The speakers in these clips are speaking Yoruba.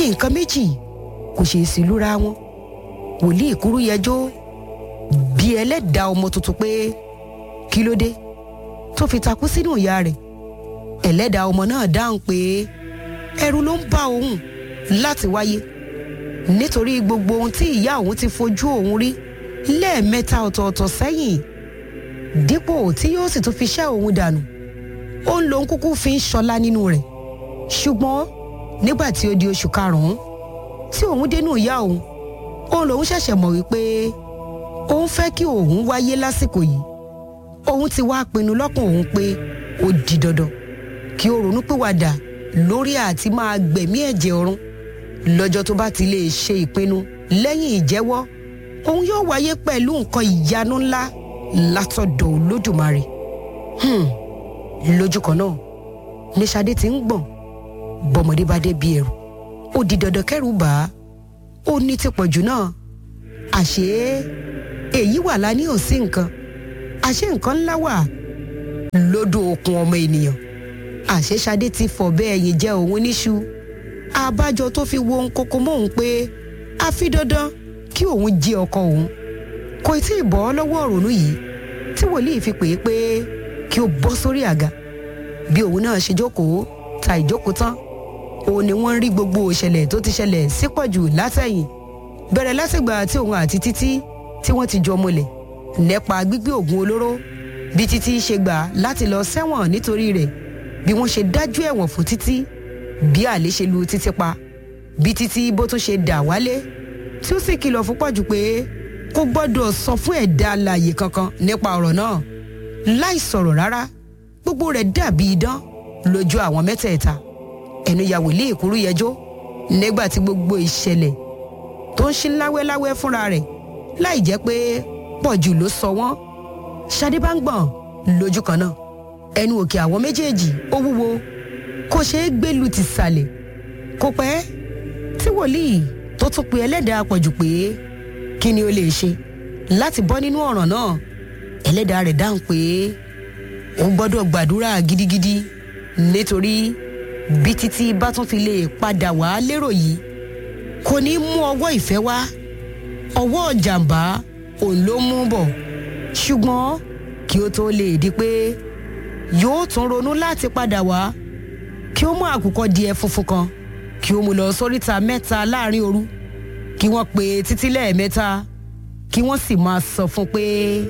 nǹkan méjì kò ṣeé sí lúra wọn wòlíì kúrú yẹjọ́ bí ẹlẹ́dàá ọmọ tuntun pé kí ló dé tó fi takú sínú ìyá rẹ̀ ẹlẹ́dàá ọmọ náà dáhùn pé ẹ̀rù ló ń bá òun láti wáyé nítorí gbogbo ohun tí ìyá òun ti fojú òun rí lẹ́ẹ̀mẹ́ta ọ̀tọ̀ọ̀tọ̀ sẹ́yìn dípò tí yóò sì tún fi ṣẹ́ òun dànù ó ń lòun kúkú fi ń ṣọlá nínú rẹ̀ ṣùgbọ́n nígbà tí ó di oṣù karùn-ún tí òun dénú ìyá òun òun lòun ṣẹ̀ṣẹ̀ mọ̀ wípé òun fẹ́ kí òun wáyé lásìkò yìí òun ti wá pinnu lọ́kàn òun pé ó di dandan kí ó ronú pìwàdà lórí àti máa gbẹ̀mí ẹ̀jẹ̀ ọ̀run lọ́jọ́ tó bá ti lè ṣe ìpinnu lẹ́yìn ìjẹ́wọ́ òun yóò wáyé pẹ̀lú nǹkan ìyanu ńlá látọ̀dọ̀ olódùmarè hmm. lójú kan náà ní Ṣadé ti ń gbọ̀n bọ́mọdé bá dé bí ẹrù ó di dandan kẹ́rù bà á ó ní ti pọ̀jù náà àṣé èyí wà lání ò sí nǹkan àṣé nǹkan ńlá wà lódò okun ọmọ ènìyàn àṣé Ṣadé ti fọ̀ bẹ́ẹ̀ yìí jẹ́ òun níṣu àbájọ tó fi wo nkoko mọ́ òun pé a fi dandan kí òun jí ọkọ òun kò tí ì bọ́ lọ́wọ́ òrònú yìí tí wòlíì fi pè é pé kí ó bọ́ sórí àga bí òun náà ṣe jókòó ta ìjókòó tán òun ni wọ́n ń rí gbogbo ìṣẹ̀lẹ̀ tó ti ṣẹlẹ̀ sípọ̀jù látẹ̀yìn bẹ̀rẹ̀ látìgbà tí òun àti títí tí wọ́n ti jọ mọ́lẹ̀ nípa gbígbé oògùn olóró bí títí ṣe gbà láti lọ sẹ́wọ̀n nítorí rẹ̀ bí wọ́n ṣe dájú ẹ̀wọ̀n fún títí bí àlè ṣe lu títí pa bí títí bó tún ṣe dà wálé tí ó sì kìlọ̀ fún pọ̀jù pé kò gbọ́dọ̀ sọ fún ẹ̀dá alààyè kankan nípa ọ̀rọ̀ náà láì sọ̀rọ̀ rárá gbogbo rẹ̀ dàbí idán lójú àwọn mẹ́tẹ̀ẹ̀ta ẹnu ya wòlíì ìkúrú yẹjọ́ nígbà tí gbogbo ìṣẹ̀lẹ̀ tó ń ṣí láwẹ́láwẹ́ fúnra rẹ̀ láì jẹ́ pé pọ̀jù ló sọ wọ́n Ṣadé bá ń gbọ̀n lójú kan náà ẹnu òkè àwọn méjèèjì ó wúwo kò ṣeé gbé lu ti sàlẹ̀ kò pẹ́ tí wòlíì tó tún pe ẹlẹ́dàá pọ̀jù pé kí ni ó lè ṣe láti bọ́ nínú ọ̀ràn náà ẹlẹ́dàá rẹ̀ dáhùn pé ó gbọ́dọ̀ gbàdúrà gidigidi nítorí bí títí bá tún fi lè padà wá lérò yìí kò ní mú ọwọ́ ìfẹ́ wá ọwọ́ jàǹbá òun ló mú bọ̀ ṣùgbọ́n kí ó tó lè di pé yóò tún ronú láti padà wá kí ó mú àkùkọ díẹ̀ funfun kan kí ó mú lọ sóríta mẹ́ta láàrin òru kí wọ́n pe títí lẹ́ẹ̀mẹ́ta kí wọ́n sì máa sọ fún pé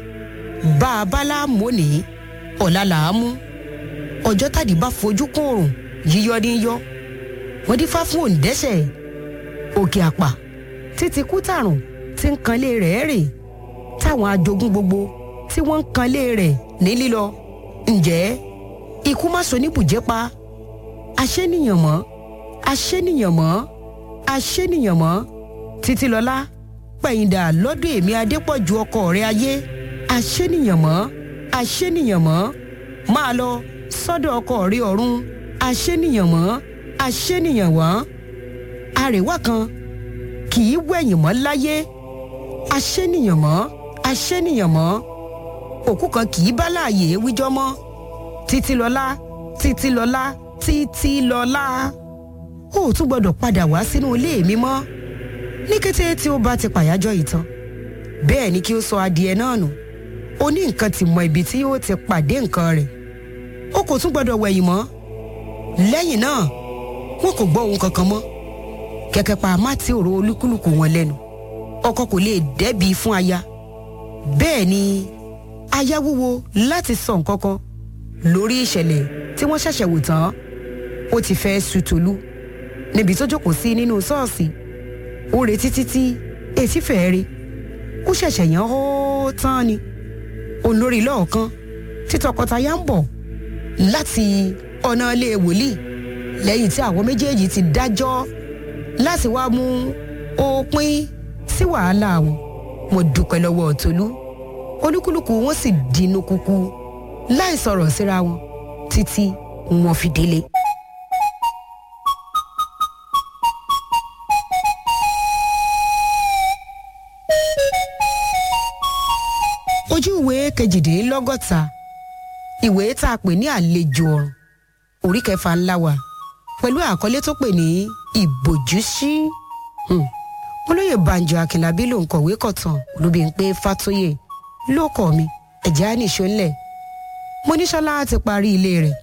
bá a bá láàmú òní ọ̀la là á mú ọjọ́ tàdí bá fojú kún òrùn yíyọ ní yọ wọ́n dífá fún òǹdẹ́sẹ̀ òkè àpà títí kú tàrùn tí ń kanlé rẹ̀ rè táwọn ajogún gbogbo tí wọ́n ń kanlé rẹ̀ ní lílọ ǹjẹ́ ikú má so níbùjẹ́ pa aṣẹ́nìyàn mọ́ aṣẹ́nìyàn mọ́ aṣẹ́nìyàn mọ́ títí lọ́lá pẹ̀yìndà lọ́dún èmi adépọ̀jù ọkọ rẹ̀ ayé aṣẹ́nìyàn mọ́ aṣẹ́nìyàn mọ́ máa lọ sọ́dọ̀ ọkọ rẹ̀ ọ̀run aṣẹ́nìyàn mọ́ aṣẹ́nìyàn wọ́n àrèwá kan kì í wẹ̀yìn mọ́ láyé aṣẹ́nìyàn mọ́ aṣẹ́nìyàn mọ́ òkú kan kì í bá láàyè wíjọ́ mọ́ títí lọ́lá títí lọ́lá títí lọ́lá ó tún gbọ́dọ̀ padà wá sínú ilé mi mọ́ ní kété tí ó bá ti pàyájọ́ ìtàn bẹ́ẹ̀ ni kí ó sọ adìẹ náà nù ó ní nǹkan ti mọ ibi tí yóò ti pàdé nǹkan rẹ̀ ó kò tún gbọ́dọ̀ wẹ̀yìn mọ́ lẹ́yìn náà wọn kò gbọ́ ohun kankan mọ́ kẹ̀kẹ́ pa má ti ọ̀rọ̀ olúkúlùkù wọn lẹ́nu ọkọ kò lè dẹ́bi fún aya bẹ́ẹ̀ ni aya wúwo láti sọ nǹkan kan lórí ìṣẹ̀lẹ̀ tí wọ́n ṣẹ̀ṣẹ̀ wò tán ó ti fẹ́ su Tolú níbi tó jókòó sí nínú ṣọ́ọ̀ṣì ó retí títí etí fẹ́ẹ́ rí ó ṣẹ̀ṣẹ̀ yàn ó tán ni òun lórí lọ́ọ̀kan tí tọkọtaya ń bọ̀ láti ọ̀nà ilé wòlíì lẹ́yìn tí àwọn méjèèjì ti dájọ́ láti wá mú òpin sí wàhálà wọn mo dúpẹ́ lọ́wọ́ Tolú olúkúlùkù wọn sì dínú kúkú láì sọ̀rọ̀ síra wọn títí wọn fi délé. ojú ìwé kejìdínlọ́gọ́ta ìwé tá a pè ní àlejò ọ̀run orí kẹfà ńlá wa pẹ̀lú àkọlé tó pè ní ìbòjú sí olóyè banjo akínlábí ló ń kọ̀wé kọ̀tàn olúbíńpé fàtóyè ló kọ̀ mi ẹ̀jẹ̀ á nìṣó ńlẹ̀ mọ́nísọ́lá ti parí ilé rẹ̀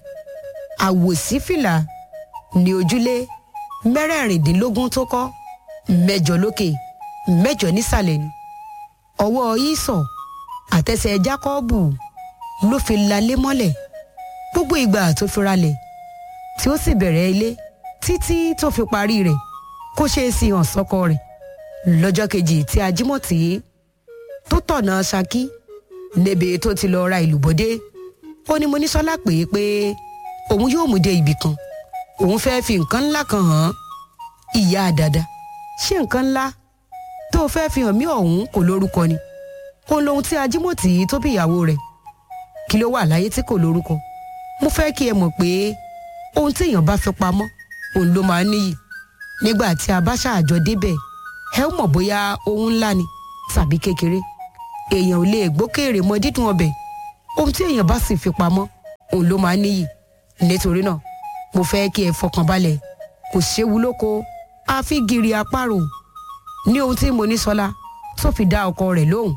àwòsífìlà ní ojúlé mẹ́rẹ̀ẹ̀rìndínlógún tó kọ́ mẹ́jọ lókè mẹ́jọ nísàlẹ̀ ni ọwọ́ ìsọ̀ àtẹsẹ̀ jákọ́ọ̀bù ló fi lalé mọ́lẹ̀ gbogbo ìgbà tó fi ralẹ̀ tí ó sì bẹ̀rẹ̀ ilé títí tó fi parí rẹ̀ kó ṣe é sí hàn sọ́kọ rẹ̀ lọ́jọ́ kejì tí ajímọ̀tì tó tọ̀nà ṣakí níbi tó ti lọ ra ìlú bọ́dé ó ní Monísọ́lá pè é pé òun yóò mú dé ibì kan òun fẹ́ fi nǹkan ńlá kan hàn án ìyá àdàdà ṣé nǹkan ńlá tó o fẹ́ fi hàn mí ọ̀hún kò lórúkọ ni òun lohun tí ajímọ̀tì tó bí ìyàwó rẹ̀ kí ló wà láyé tí kò lórúkọ mo fẹ́ kí ẹ mọ̀ pé ohun tí èèyàn bá fi pamọ́ òun ló máa ń níyì nígbà tí a bá ṣàjọ débẹ̀ ẹ ó mọ̀ bóyá ohun ńlá ni tàbí kékeré èèyàn ò lè gbókèrè mọ dídùn ọbẹ̀ ohun tí èèyàn bá sì fi pamọ́ òun ló máa ń níyì nítorí náà mo fẹ́ kí ẹ fọkàn balẹ̀ kò séwu lóko àfi gìrì àparò ní ohun tí mo ní sọlá tó fi dá ọkọ rẹ̀ lóhùn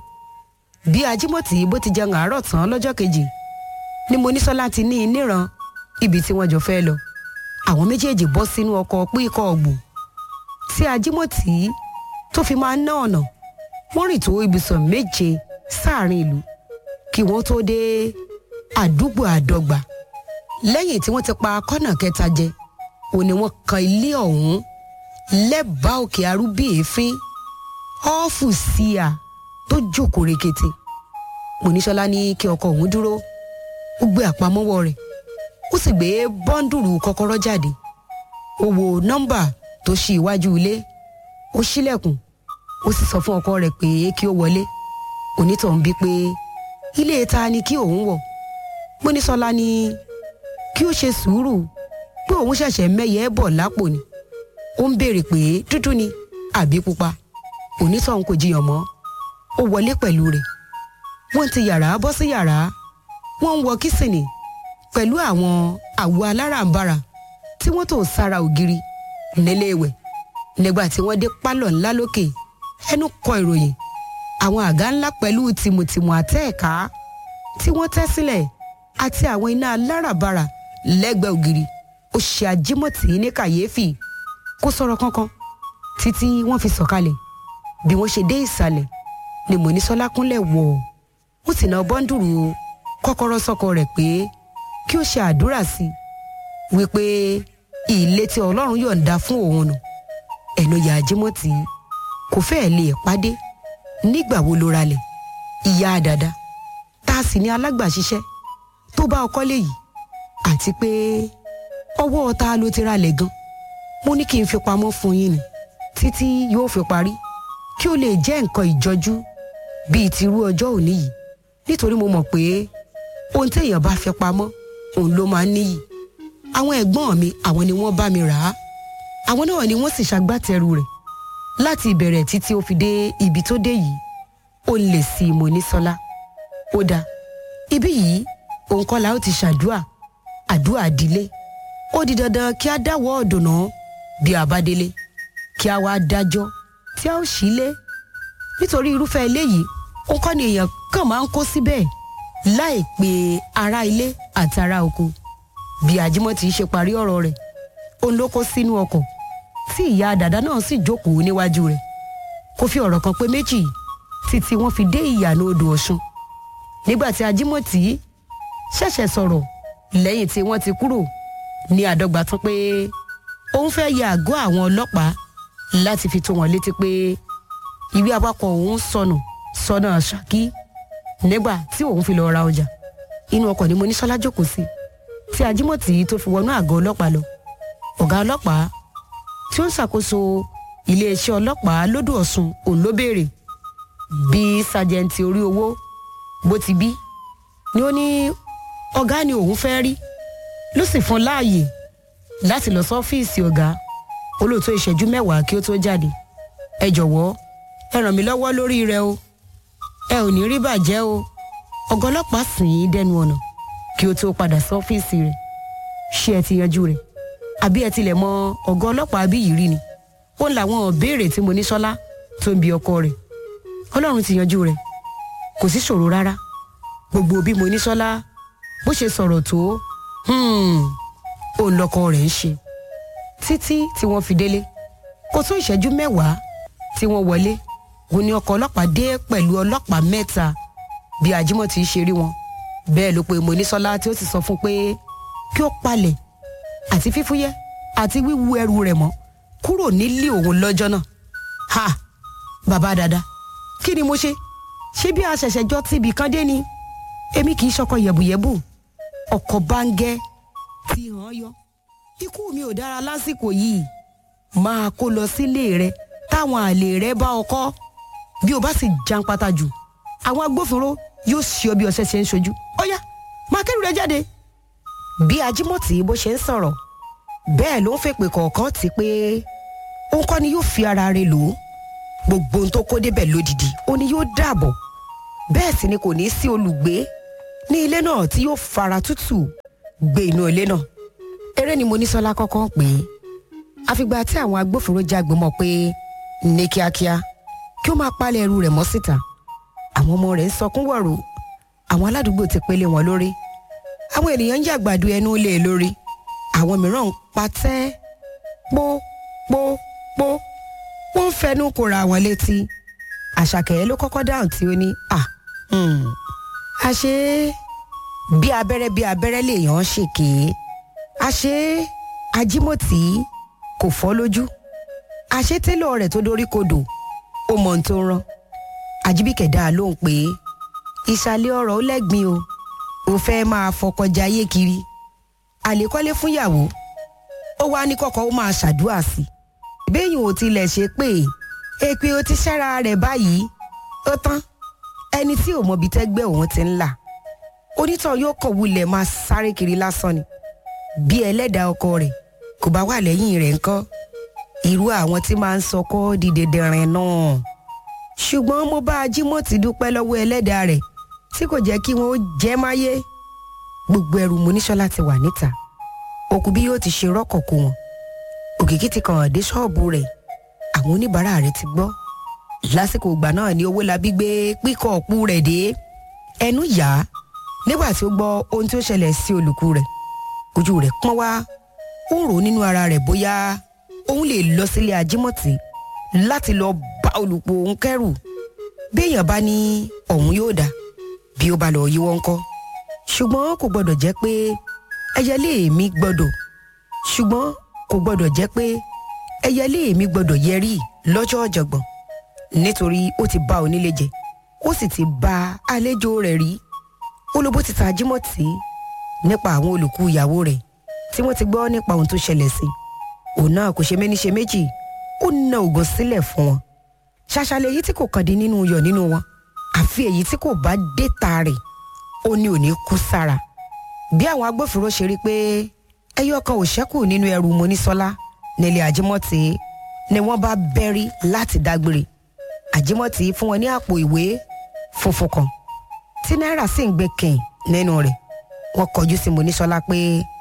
bí ajímọ̀tì bó ti jẹun àárọ̀ tán lọ́jọ́ kejì ni mo ní sọlá ti ní i níran ibi tí wọ́n jọ fẹ́ lọ àwọn méjèèjì bọ́ sínú ọkọ̀ píkọ̀ ọ̀gbùn tí ajímọ̀tì tó fi máa ń ná ọ̀nà wọ́n rìn tó ibùsọ̀ méje sáàrin ìlú kí wọ́n tó dé àdúgbò àdọ́gba lẹ́yìn tí wọ́n ti pa kọ́nà kẹta jẹ òní wọ́n kan ilé ọ̀hún lẹ́bàá òkè arúbí èéfín ọ́ọ̀fù síà tó jókòó rekete Mọ́nísọ́lá ní kí ọkọ òun dúró ó gbé àpamọ́wọ́ rẹ̀ ó sì gbé bọ́ńdùrù kọ́kọ́rọ́ jáde ó wo nọ́mbà tó ṣí iwájú ilé ó ṣílẹ̀kùn ó sì sọ fún ọkọ rẹ̀ pé kí ó wọlé onítọ̀hún bí pé ilé ta ni kí òun wọ̀ Mọ́nísọ́lá ní kí ó ṣe sùúrù pé òun ṣẹ̀ṣẹ̀ mẹ́yẹ bọ̀ lápò ni ó ń béèrè pé dúdú ni àbí pupa onítọ̀hún kò jiyàn mọ́ ó wọlé pẹ̀lú rẹ̀ wọ́n ti yàrá bọ́ sí yàrá wọ́n ń wọ kísìnì pẹ̀lú àwọn àwo alárànbarà tí wọ́n tò sára ògiri nílé ìwẹ̀ nígbà tí wọ́n dé pálọ̀ ńlá lókè ẹnu kọ ìròyìn àwọn àga ńlá pẹ̀lú tìmùtìmù àtẹ́ẹ̀ká tí wọ́n tẹ́ sílẹ̀ àti àwọn iná alárànbarà lẹ́gbẹ̀ẹ́ ògiri ó ṣe ajímọ̀tì ní kàyéfì kó sọ̀rọ̀ kankan títí wọ́n fi sọ̀kalẹ̀ bí wọ́n ṣe dé ìsàlẹ̀ ni Mọ́nísọ́lá kúnlẹ̀ wọ̀ ó sì ná bọ́ńdùrù kọ́kọ́rọ́ sọ́kọ rẹ̀ pé kí ó ṣe àdúrà sí i wípé ilé tí Ọlọ́run yọ̀ǹda fún òun nù ẹnu ìyá ajímọ̀tì kò fẹ́ẹ̀ lè pàdé nígbà wo ló ralẹ̀ ìyá àdàdà tá a sì ní alágbàṣiṣẹ́ tó bá ọkọ lè yìí àti pé ọwọ́ ta ló ti ralẹ̀ gan mo ní kí n fi pamọ́ fún yín ni títí yóò fi parí kí ó lè jẹ́ nǹkan ìjọjú bíi tirú ọjọ́ òní yìí nítorí mo mọ̀ pé ohun téèyàn bá fi pamọ́ òun ló máa ń níyì àwọn ẹ̀gbọ́n mi àwọn ni wọ́n bá mi rà á àwọn náà ni wọ́n sì ṣagbátẹrù rẹ̀ láti ìbẹ̀rẹ̀ títí ó fi dé ibi tó dé yìí ó lè sí Mọ́nísọ́lá ó dáa ibí yìí òun kọ́ la ó ti ṣàdúà àdúà dílé ó di dandan kí a dáwọ́ ọ̀dùnnà bí a bá délé kí a wá dájọ́ tí a ó sílé nítorí irúfẹ́ eléyìí òun kọ́ ni èèyàn kàn máa ń kó síbẹ̀ láì pé ará ilé àti ará oko bí Ajímọ̀tì ṣe parí ọ̀rọ̀ rẹ̀ òun ló kó sínú ọkọ̀ tí ìyá dàdá náà sì jókòó níwájú rẹ̀ kò fi ọ̀rọ̀ kan pé méjì títí wọ́n fi dé ìyànà odò Ọ̀ṣun nígbà tí Ajímọ̀tì ṣẹ̀ṣẹ̀ sọ̀rọ̀ lẹ́yìn tí wọ́n ti kúrò ní àdọ́gba tán pé òun fẹ́ ya àgọ́ àwọn ọlọ́pàá láti fi tó wọn létí pé ìwé awakọ̀ òun sọnù sọ́nà Ṣakí nígbà tí òun fi lọ ra ọjà inú ọkọ̀ ni Mọ́nísọ́lá jókòó sí tí Ajímọ̀tì tó fi wọnú àgọ́ ọlọ́pàá lọ ọ̀gá ọlọ́pàá tí ó ń ṣàkóso iléeṣẹ́ ọlọ́pàá lódò Ọ̀ṣun òun ló béèrè bí sájẹǹtì orí owó bó ti bí ni ó ní ọ̀gá ni òun fẹ́ rí ló sì fún láàyè láti lọ sọ́fíìsì ọ̀gá olóòótọ́ ìṣẹ́jú mẹ́wàá kí ó tó jáde ẹ jọ̀wọ́ ẹ ràn mí lọ́wọ́ lórí rẹ̀ o ẹ ò ní rí bàjẹ́ o ọ̀gá ọlọ́pàá sìn ín dẹnu ọ̀nà kí ó tó padà sọ́fíìsì rẹ̀ ṣé ẹ ti yanjú rẹ̀ àbí ẹ tilẹ̀ mọ ọ̀gá ọlọ́pàá bí yìí rí ni ó ń làwọn béèrè tí mo ní sọ́lá tó ń bi ọkọ rẹ̀ ọlọ́run ti yanjú rẹ̀ kò sí ṣòro rárá gbogbo bí mo ní sọ́lá bó ṣe sọ̀rọ̀ tó ó lọ́kọ rẹ̀ ń ṣe títí tí wọ́n fi délé kò tó ìṣẹ́jú mẹ́wàá tí wọ́n wọlé ó ní ọkọ̀ ọlọ́pàá dé pẹ̀lú ọlọ́pàá mẹ́ta bí ajímọ̀ ti ṣe rí wọn bẹ́ẹ̀ ló pe Monísọ́lá tí ó sì sọ fún pé kí ó palẹ̀ àti fífúyẹ́ àti wíwu ẹrù rẹ̀ mọ́ kúrò nílé òun lọ́jọ́ náà ha bàbá dada kí ni mo ṣe ṣé bí a ṣẹ̀ṣẹ̀ jọ tibì kan dé ni èmi kì í ṣọkọ yẹ̀bùyẹ̀bù ọkọ̀ báńgẹ́ ti hàn yọ ikú mi ò dára lásìkò yìí máa kó lọ sílé rẹ táwọn àlè rẹ bá ọkọ bí o bá sì jàǹpátá jù àwọn agbófinró yóò ṣe ọ bí ọṣẹ ṣe ń ṣojú ọyá máa kẹrù rẹ jáde. bí ajímọ̀tì bó ṣe ń sọ̀rọ̀ bẹ́ẹ̀ ló ń fèpè kọ̀ọ̀kan tí pé òun kọ́ ni yóò fi ara rẹ̀ lò ó gbogbo ohun tó kó débẹ̀ lódìdí ó ní yóò dààbọ̀ bẹ́ẹ̀ sì ni kò ní sí olùgbé ní ilé náà tí yóò fara tútù gbé inú ilé náà eré ni Monísọ́lá kọ́kọ́ pè é àfìgbà tí àwọn agbófinró jágbe mọ́ pé ní kíákíá kí ó máa palẹ̀ ẹrù rẹ̀ mọ́ síta àwọn ọmọ rẹ̀ ń sọkún wọ̀rọ̀ àwọn aládùúgbò ti pélé wọn lórí àwọn ènìyàn ń yàgbàdo ẹnu lé e lórí àwọn mìíràn ń patẹ́ pó pó pó wọ́n ń fẹnu kóra wọn létí àṣàkẹ́ ló kọ́kọ́ dáhùn tí ó ní à àṣé bí abẹ́rẹ́ bí abẹ́rẹ́ lèèyàn ṣèké àṣé ajímọ̀tì kò fọ́ lójú àṣé télọ̀ rẹ̀ tó dorí kodò ó mọ ohun tó ń rán àjíbíkẹ̀ dá a lóhùn pé ìsàlẹ̀ ọ̀rọ̀ ó lẹ́gbin o ò fẹ́ máa fọkọjá ayé kiri àlékọ́lé fúnyàwó ó wá ní kọ́kọ́ ó máa ṣàdúrà sí i béèyàn ò tilẹ̀ ṣe pé èpè ó ti ṣẹ́ra rẹ̀ báyìí ó tán ẹni tí ò mọbi tẹ́gbẹ́ òun ti ń là onítàn yóò kàn wulẹ̀ máa sáré kiri lásán ni bí ẹlẹ́dàá ọkọ rẹ̀ kò bá wà lẹ́yìn rẹ̀ ńkọ́ irú àwọn tí máa ń sọkọ́ di dẹdẹrin náà ṣùgbọ́n mo bá ajímọ̀tì dúpẹ́ lọ́wọ́ ẹlẹ́dàá rẹ̀ tí kò jẹ́ kí wọ́n jẹ́ máyé gbogbo ẹrù Monísọ́lá ti wà níta òkú bí yóò ti ṣe rọ́kọ̀ kó wọn òkìkí ti kàn dé ṣọ́ọ̀bù rẹ̀ àwọn oníbàárà rẹ̀ ti gbọ́ lásìkò ìgbà náà ni owó labí gbé píkọ̀ ọ̀pù rẹ̀ dé ẹnu yá nígbà tí ó gbọ́ ohun tí ó ṣẹlẹ̀ sí olùkú rẹ̀ ojú rẹ̀ pọ́n wá ó rò nínú ara rẹ̀ bóyá òun lè lọ sílé ajímọ̀tì láti lọ bá olùpọ̀ òun kẹ́rù béèyàn bá ní ọ̀hún yóò dá bí ó bá lọ yíwọ́ ńkọ́ ṣùgbọ́n kò gbọ́dọ̀ jẹ́ pé ẹyẹlé mi gbọ́dọ̀ ṣùgbọ́n kò gbọ́dọ̀ jẹ́ pé ẹyẹlé mi gbọ́dọ̀ yẹrí lọ́jọ́ ọ̀jọ̀gbọ̀n nítorí ó ti bá onílé jẹ ó sì ti bá àlejò rẹ̀ rí olóbó ti ta ajímọ̀tì nípa àwọn olùkú ìyàwó rẹ̀ tí wọ́n ti gbọ́ nípa ohun tó ṣẹlẹ̀ sí òun náà kò ṣe méní ṣe méjì ó na ògùn sílẹ̀ fún wọn ṣàṣàlẹ̀ èyí tí kò kàn dín nínú yọ̀ nínú wọn àfi èyí tí kò bá dé ta rẹ̀ ó ní òní kú sára bí àwọn agbófinró ṣe rí pé ẹyọ kan ò ṣẹ́kù nínú ẹrù Monísọ́lá nílé Àjímọ̀tì ni wọ́n bá bẹ́rí láti dágbére Àjímọ̀tì fún wọn ní àpò ìwé funfun kan tí náírà sì ń gbé kẹ́yìn nínú rẹ̀ wọ́n kọjú sí Monísọ́lá pé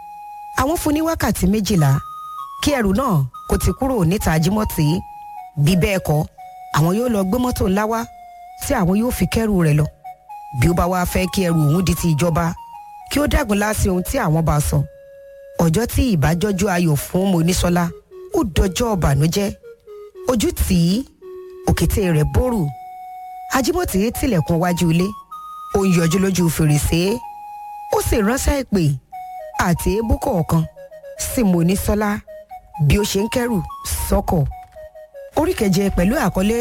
àwọn fún ní wákàtí méjìlá kí ẹrù náà kò ti kúrò níta Àjímọ̀tì bí bẹ́ẹ̀ kọ́ àwọn yóò lọ gbé mọ́tò ńlá wá tí àwọn yóò fi kẹ́rù rẹ̀ lọ bí ó bá wá fẹ́ kí ẹrù òun di ti ìjọba kí ó dàgùn láti ohun tí àwọn bá sọ ọjọ́ tí ìbájọ́jú ayọ̀ fún Monísọ́lá ó dọjọ́ ọ̀bànújẹ́ ojú tì í òkété rẹ̀ bórù Ajímọ̀tì tilẹ̀kùn wájú ilé ó ń yọjú lójú fèrèsé ó sì ránṣẹ́ ìpè àti èébú kọ̀ọ̀kan sí Monísọ́lá bí ó ṣe ń kẹ́rù sọ́kọ̀ orí keje pẹ̀lú àkọlé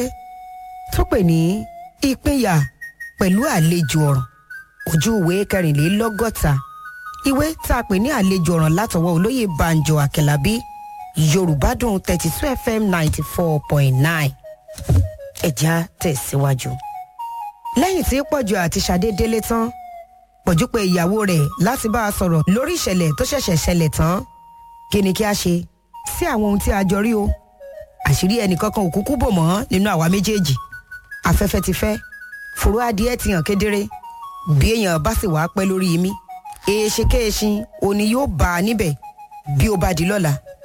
tó pè ní ìpínyà pẹ̀lú àlejò ọ̀ràn ojú ìwé kẹrìnlélọ́gọ́ta ìwé tá a pè ní àlejò ọ̀ràn látọwọ́ olóyè Banjo Akẹ́lábí Yorùbá dùn thirty two FM ninety four point nine ẹ̀já tẹ̀síwájú. lẹ́yìn tí Pọ̀jù àti Ṣadé délé tán Pọ̀jù pé ìyàwó rẹ̀ láti bá a sọ̀rọ̀ lórí ìṣẹ̀lẹ̀ tó ṣẹ̀ṣẹ̀ ṣẹlẹ̀ tán kí ni kí a ṣe sí àwọn ohun tí a jọ rí o àṣírí ẹnìkankan òkúkú bò mọ́ nínú àwa méjèèjì afẹ́fẹ́ ti fẹ́ fòrò adìẹ ti hàn kedere bí èèyàn bá sì wàá pẹ́ lórí mi èèṣe kéèṣin òní yóò bá a níbẹ̀ bí ó bá di lọ́la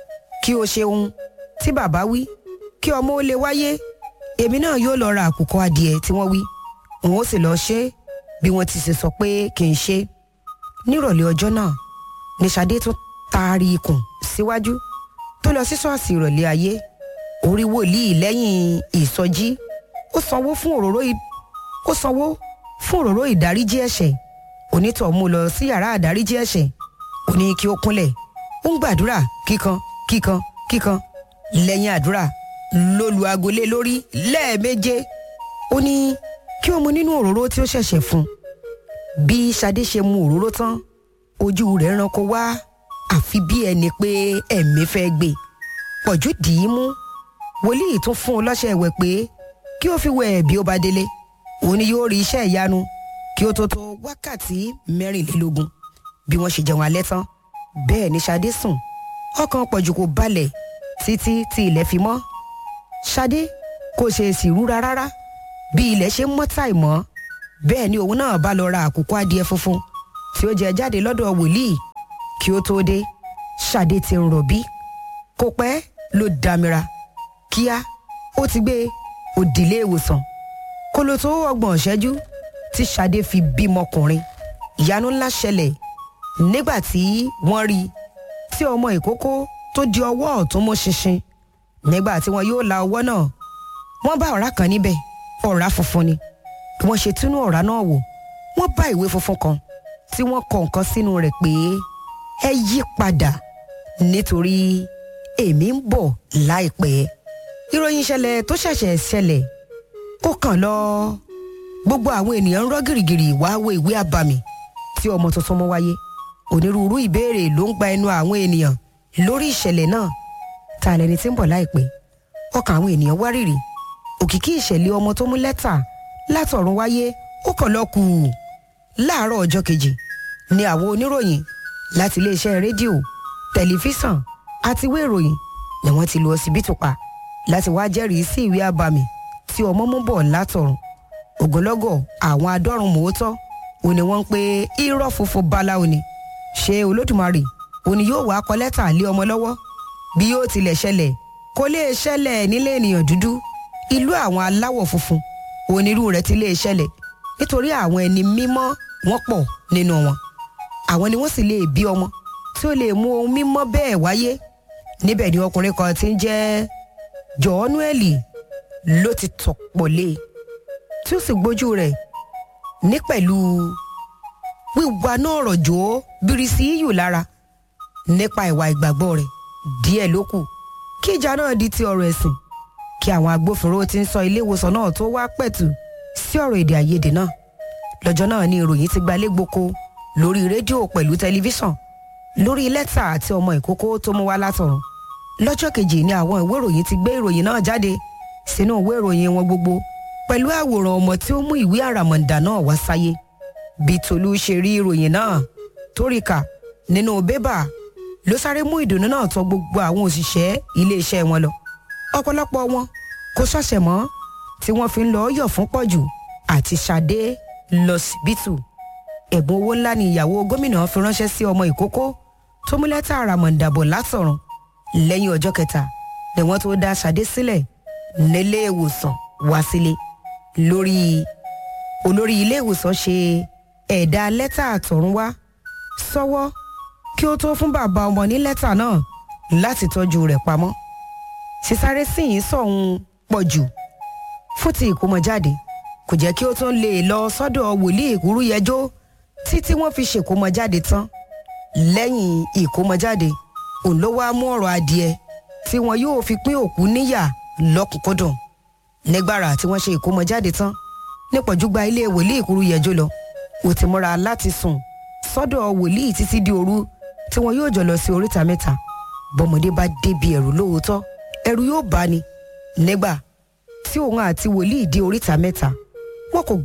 kí o ṣeun tí bàbá wí kí ọmọ ó lè wáyé èmi náà yóò lọ ra àkùkọ adìẹ tí wọ́n wí òun ó sì lọ ṣe é bí wọ́n ti ṣe sọ pé kì í ṣe nírọ̀lẹ́ ọjọ́ náà ní Ṣadé tún taari ikùn síwájú tó lọ sí ṣọ́ọ̀ṣì ìrọ̀lẹ́ ayé orí wòlíì lẹ́yìn ìsọjí ó sanwó fún òróró ó sanwó fún òróró ìdáríjì ẹ̀ṣẹ̀ onítọ̀ mú lọ sí yàrá àdáríjì ẹ̀ṣẹ̀ ó ní kí ó kúnlẹ̀ ó ń gbàdúrà kíkan kíkan kíkan lẹ́yìn àdúrà ló lu agolé lórí lẹ́ẹ̀méje ó ní kí ó mu nínú òróró tí ó ṣẹ̀ṣẹ̀ fún bí Ṣadé ṣe mu òróró tán ojú rẹ̀ ranko wá àfi bí ẹni pé ẹ̀mí fẹ́ gbé pọ̀jù dì í mú wòlíì tún fún un lọ́ṣẹ̀ ẹ̀wẹ̀ pé kí ó fi wẹ̀ bí ó bá délé òun ni yóò rí iṣẹ́ ìyanu kí ó tó tó wákàtí mẹ́rìnlélógún bí wọ́n ṣe jẹun alẹ́ tán bẹ́ẹ̀ ni Ṣadé sùn ọkàn pọ̀jù kò balẹ̀ títí tí ilẹ̀ fi mọ́ Ṣadé kò ṣe èsì rúra rárá bí ilẹ̀ ṣe mọ́ tàì mọ́ bẹ́ẹ̀ ni òun náà bá lọ ra àkùkọ adìẹ funfun tí ó jẹ jáde lọ́dọ̀ wòlíì kí ó tó dé Ṣadé ti ń rọ̀bí kò pẹ́ ló dámira kíá ó ti gbé òdìlé ìwòsàn kó ló tó ọgbọ̀n ìṣẹ́jú tí Ṣadé fi bímọkùnrin ìyanu ńlá ṣẹlẹ̀ nígbà tí wọ́n rí i tí ọmọ ìkókó tó di ọwọ́ ọ̀tún mú ṣinṣin nígbà tí wọn yóò la ọwọ́ náà wọ́n bá ọ̀rá kan níbẹ̀ ọ̀rá funfun ni bí wọ́n ṣe túnú ọ̀rá náà wò wọ́n bá ìwé funfun kan tí wọ́n kọ nǹkan sínú rẹ̀ pé ẹ yí padà nítorí èmi ń bọ̀ láìpẹ́ ìròyìn ìṣẹ̀lẹ̀ tó ṣẹ̀ṣẹ̀ ṣẹlẹ̀ ó kàn lọ gbogbo àwọn ènìyàn ń rọ́ gìrìgìrì wá wo ìwé àbàmì tí ọmọ tuntun mú wáyé onírúurú ìbéèrè ló ń gba ẹnu àwọn ènìyàn lórí ìṣẹ̀lẹ̀ náà ta lẹni tí ń bọ̀ láìpẹ́ ọkàn àwọn ènìyàn wárìrì òkìkí ìṣẹ̀lẹ̀ ọmọ tó mú lẹ́tà látọ̀run wáyé ó kàn lọ kù láàárọ̀ ọjọ́ kejì ni àwọn oníròyìn láti iléeṣẹ́ rédíò tẹlifíṣàn àti ìwé ìròyìn ni wọ́n ti lu ọsibítù pa láti wá jẹ́rìí sí ìwé àbàmì tí ọmọ mú bọ̀ látọ̀run ògbólọ́gọ̀ àwọn adọ́run mòótọ́ ò ní wọ́n ń pe irọ́ funfun báláwo ni ṣé olódùmarè òní yóò wá kọ lẹ́tà lé ọmọ lọ́wọ́ bí yóò tilẹ̀ ṣẹlẹ̀ kó lè ṣẹlẹ̀ nílé ènìyàn dúdú ìlú àwọn aláwọ̀ funfun onírú rẹ̀ ti lè ṣẹlẹ̀ nítorí àwọn ẹni mímọ́ wọ́n pọ̀ nínú wọn àwọn ni wọ́n sì lè bí ọmọ tí ó lè mú ohun mímọ́ bẹ́ẹ̀ wáyé níbẹ̀ ni ọkùnrin kan ti ń jẹ́ jọ́ọ́núẹ̀lì ló ti tọ̀pọ̀ lé tí ó sì gbójú rẹ̀ ní pẹ̀lú wíwá náà rọ̀jò bírísì yíyù lára nípa ìwà ìgbàgbọ́ rẹ̀ díẹ̀ ló kù kí ìjà náà di ti ọ̀rọ̀ ẹ̀sìn kí àwọn agbófinró tí ń sọ ilé ìwòsàn náà tó wá pẹ̀tù sí ọ̀rọ̀ èdè àìyedè náà lọ́jọ́ náà ni ìròyìn ti gbalé gboko lórí rédíò pẹ̀lú tẹlifíṣàn lórí lẹ́tà àti ọmọ ìkókó tó mú wá látọ̀run lọ́jọ́ kejì ni àwọn ìwé ìròyìn ti gbé ìròyìn náà jáde sínú ìwé ìròyìn wọn gbogbo pẹ̀lú àwòrán ọmọ tí ó mú ìwé àràmọ̀ǹdà náà wá sáyé bí Tolú ṣe rí ìròyìn náà tó rí kà nínú bébà ló sáré mú ìdùnnú náà tọ̀ gbogbo àwọn òṣìṣẹ́ iléeṣẹ́ wọn lọ ọ̀pọ̀lọpọ̀ wọn kò ṣọ̀ṣẹ̀ mọ́ tí wọ́n fi ń lọ yọ̀ fún pọ̀jù àti Ṣadé lọ síbítù ẹ̀bùn owó ńlá ni ìyàwó gómìnà fi ránṣẹ́ sí ọmọ ìkókó tó mú lẹ́tà àràmọ̀ǹdàbọ̀ látọ̀run lẹ́yìn ọjọ́ kẹta ni wọ́n tó dá Ṣadé sílẹ̀ nílé ìwòsàn wá sílé lórí olórí ilé ìwòsàn ṣe ẹ̀dà lẹ́tà àtọ̀run wá sọ́wọ́ kí ó tó fún bàbá ọmọ ní lẹ́tà náà láti tọ́jú rẹ̀ pamọ́ sísáré sí yìí sọ̀hún pọ̀ jù fún ti ìkómọjáde kò jẹ́ kí ó tún lè lọ sọ́dọ̀ wòlíì ìkúrú yẹjọ́ títí wọ́n fi ṣèkómọjáde tán lẹ́yìn ìkómọjáde òun ló wá mú ọ̀rọ̀ adìẹ tí wọn yóò fi pín òkú níyà lọ́kùnkúndùn nígbàrà tí wọ́n ṣe ìkómọjáde tán nípọ̀jú gba ilé wòlíì ìkúrú yẹjọ́ lọ ó ti múra láti sùn sọ́dọ̀ wòlíì títí di òru tí wọn yóò jọ lọ sí oríta mẹ́ta bọ́mọdé bá débi ẹ̀rù lóòótọ́ ẹ̀rù yóò bá ní nígbà tí òun àti wòlíì dé oríta mẹ́ta wọn kò